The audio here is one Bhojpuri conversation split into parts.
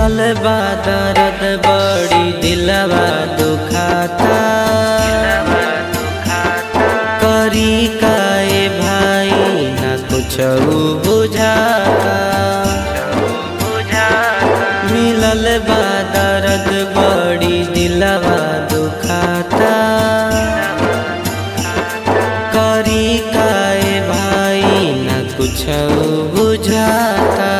मिलल बा दर्द बड़ी दिलवा दुखाता करी काए भाई ना कुछ बुझाता मिलल बा दर्द बड़ी दिलवा दुखाता करी काए भाई ना कुछ बुझाता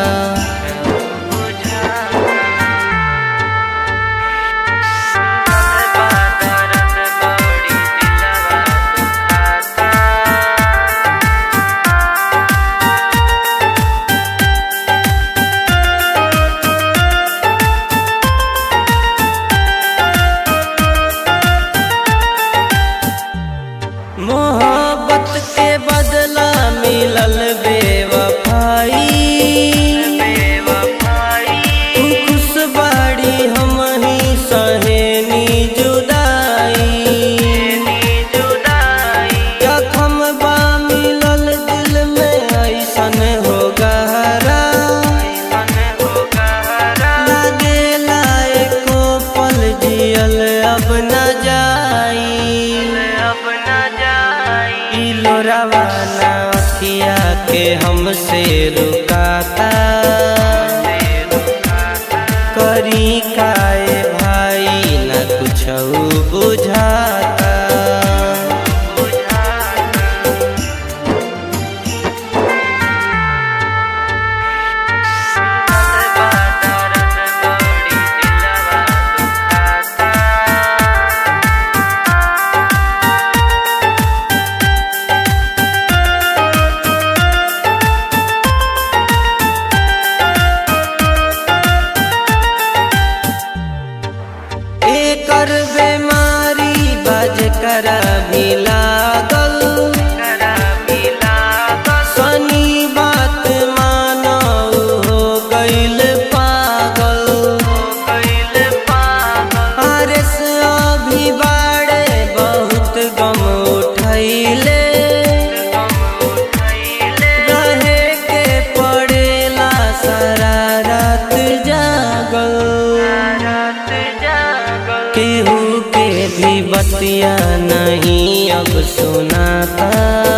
मोहब्बत के बदला मिलल बेवफाई तू खुश बाड़ी हम ही सहेनी जुदाई जखम बा मिलल दिल में ऐसन हो गहरा लागेला एको पल जियल अब न जाई ई लोरावा ना अखिया के हमसे रुकाता करी काए भाई ना कुछ बुझाता एकर बेमारी बाज करा भी लागल सनी बात मानो हो गइल पागल आरस अभी बाड़े बहुत गम उठैले रहे के पड़ेला सारा रात जागल केहू के भी बतिया नहीं अब सुनाता